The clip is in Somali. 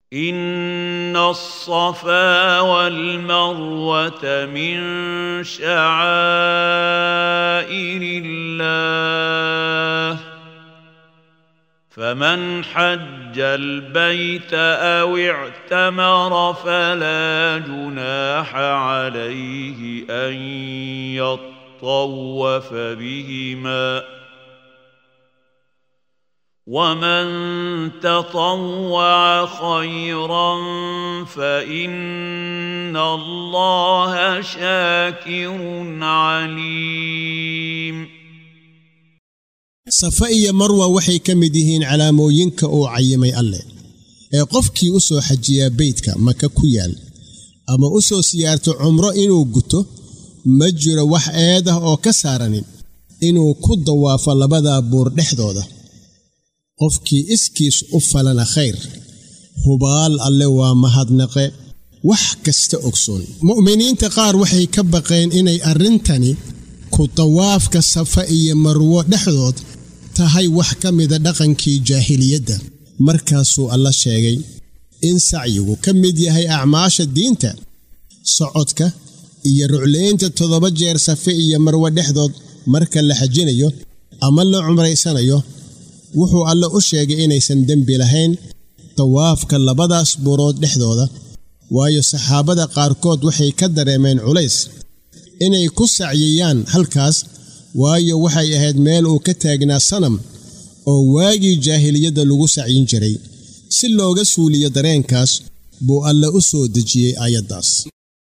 ان الصفا والمروه من شعائر الله فمن حج البيت او اعتمر فلا جناح عليه ان يطوف بهما ومن تطوع خيرا فان الله شاكر عليم safa iyo marwa waxay ka mid yihiin calaamooyinka uu cayimay alleh ee qofkii u soo xajiyaa beydka maka ku yaal ama u soo siyaarto cumro inuu guto ma jiro wax eed ah oo ka saaranin inuu ku dawaafo labadaa buur dhexdooda qofkii iskiis u falana khayr hubaal alle waa mahadnaqe wax kasta ogsoon mu'miniinta qaar waxay ka baqeen inay arrintani ku dawaafka safa iyo marwo dhexdood tahay wax ka mida dhaqankii jaahiliyadda markaasuu alla sheegay in sacyigu ka mid yahay acmaasha diinta socodka iyo ruclaynta toddoba jeer safe iyo marwo dhexdood marka la xajinayo ama la cumraysanayo wuxuu alle u sheegay inaysan dembi lahayn dawaafka labadaas buurood dhexdooda waayo saxaabada qaarkood waxay ka dareemeen culays inay ku sacyiyaan halkaas waayo waxay ahayd meel uu ka taagnaa sanam oo waagii jaahiliyadda lagu sacyin jiray si looga suuliyo dareenkaas buu alle u soo dejiyey aayaddaas